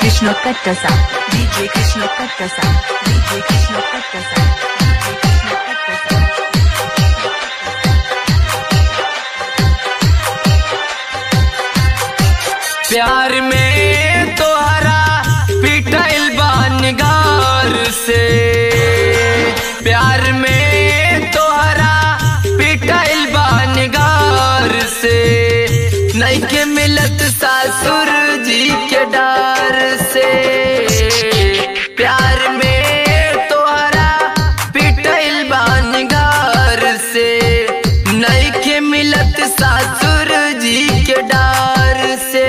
Krishna Kattasa. DJ Krishna Kattasa. DJ Krishna Kattasa. DJ Krishna Kattasa. प्यार में तोहरा पिटाइल बानगार से प्यार में तोहरा पिटाइल बानगार से नहीं के मिलत सासुर जी के डार से प्यार में तोहरा पिटाइल बानगार से नहीं के मिलत सासुर जी के डार से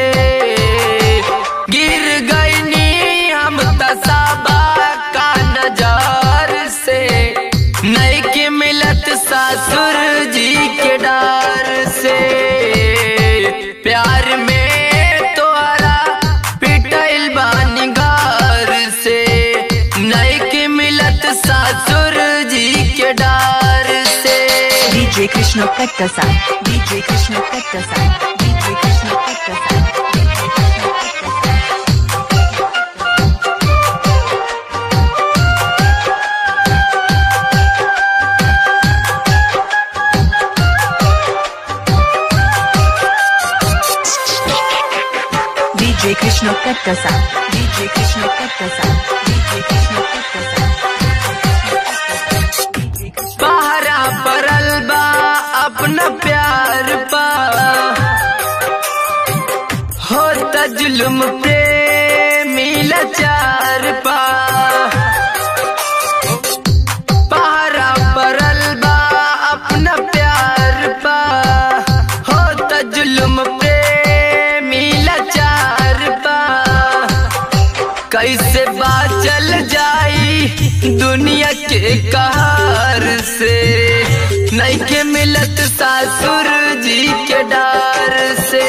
गिर गईनी हम तसाबा का नजार से नहीं के मिलत सासुर जी के डार से प्यार में तोहरा पिटाइल बानिगार से नहीं के मिलत सासुर जी के डार से DJ Krishna Kattasa. DJ Krishna Kattasa. DJ Krishna Kattasa. DJ Krishna Kattasa. DJ Krishna Kattasa. DJ Krishna Kattasa. DJ Krishna Kattasa. DJ Krishna पहरा परल बा अपना प्यार पा होता जुल्म पे मिला चार पा पहरा परल बा अपना प्यार पा होता जुल्म पे मिला चार पा कैसे बाचल जाई दुनिया के कहर से नहीं के मिलत सासुर जी के डार से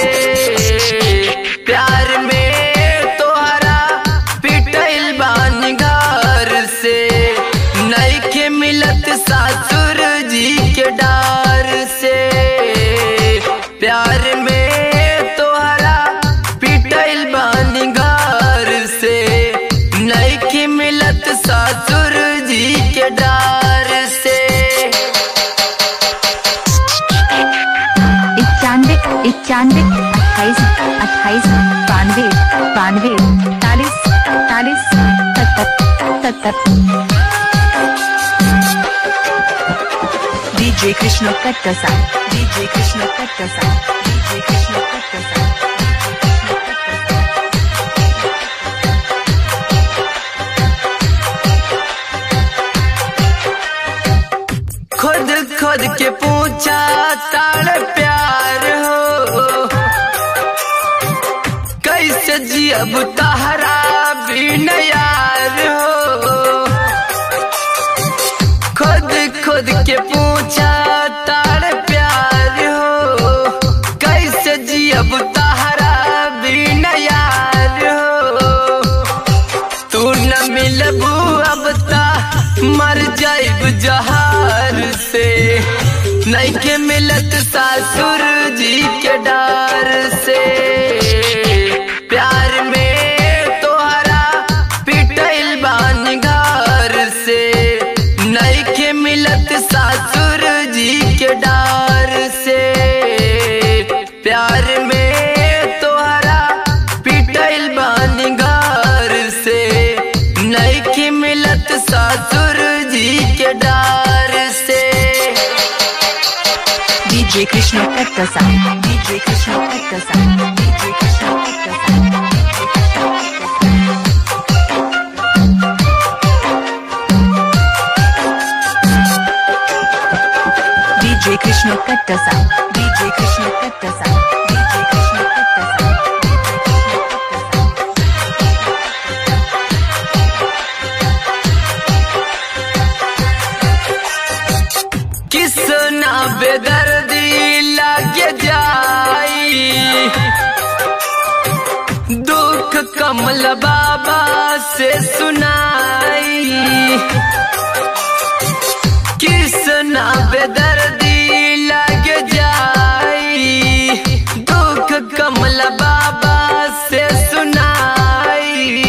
प्यार में तोहरा पिटल बानगार से नहीं के मिलत सासुर जी के डार से प्यार में तोहरा पिटल बानगार से नहीं के मिलत सासुर जी के डार से इक्यानवे इक्यानवे अट्ठाईस अट्ठाईस बानवे बानवे इकतालीस इकतालीस सत्तर सत्तर DJ Krishna Kattasa. DJ Krishna Kattasa. DJ Krishna Kattasa. DJ Krishna Kattasa. खुद खुद के पूछा तार प्यार हो कैसे जियब तहरा बिन यार हो खुद खुद के पूछा तार प्यार हो कैसे जियब तहरा बिन यार हो तू न मिलबू अब ता मर जाइब जहार से नहीं के मिलत सासुर जी के डार से प्यार में तोहरा पिटल बानगार से नहीं के मिलत सासुर जी के डार से प्यार में तोहरा पिटल बानगार से नहीं के मिलत सासुर जी के डार से DJ Krishna Kattasa. DJ Krishna Kattasa. DJ Krishna Kattasa. DJ Krishna Kattasa. DJ Krishna Kattasa. DJ Krishna Kattasa. DJ Krishna Kattasa. DJ Krishna Kattasa. Kisna बेदर्दी लगे जाई दुख कमल बाबा से सुनाई किसना बेदर्दी लग जाई दुख कमल बाबा से सुनाई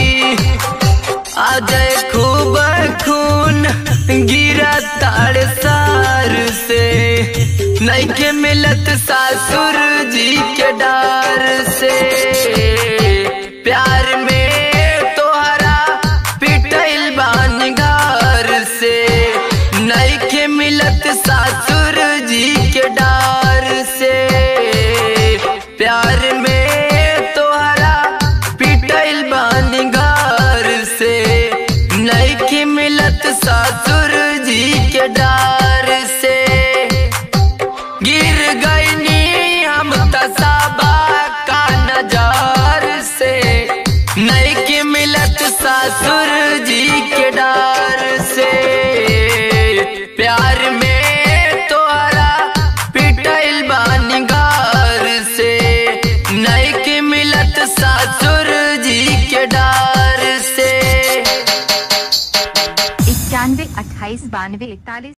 अजय खूब खून गिरा ताड़ सार से नैके मिलत सासुर जी के डार से प्यार में तोहरा पिटल बानगार से नैके मिलत सासुर जी के डार से प्यार में तोहरा पिटल बानगार से नैके मिलत सासुर जी के डार से गिर गईनी हम तसाबा का नजार से नैके मिलत सासुर जी के डार से प्यार में तोहरा पिटल बानगार से नैके मिलत सासुर जी के डार से इक्यानवे अट्ठाईस बानवे इकतालीस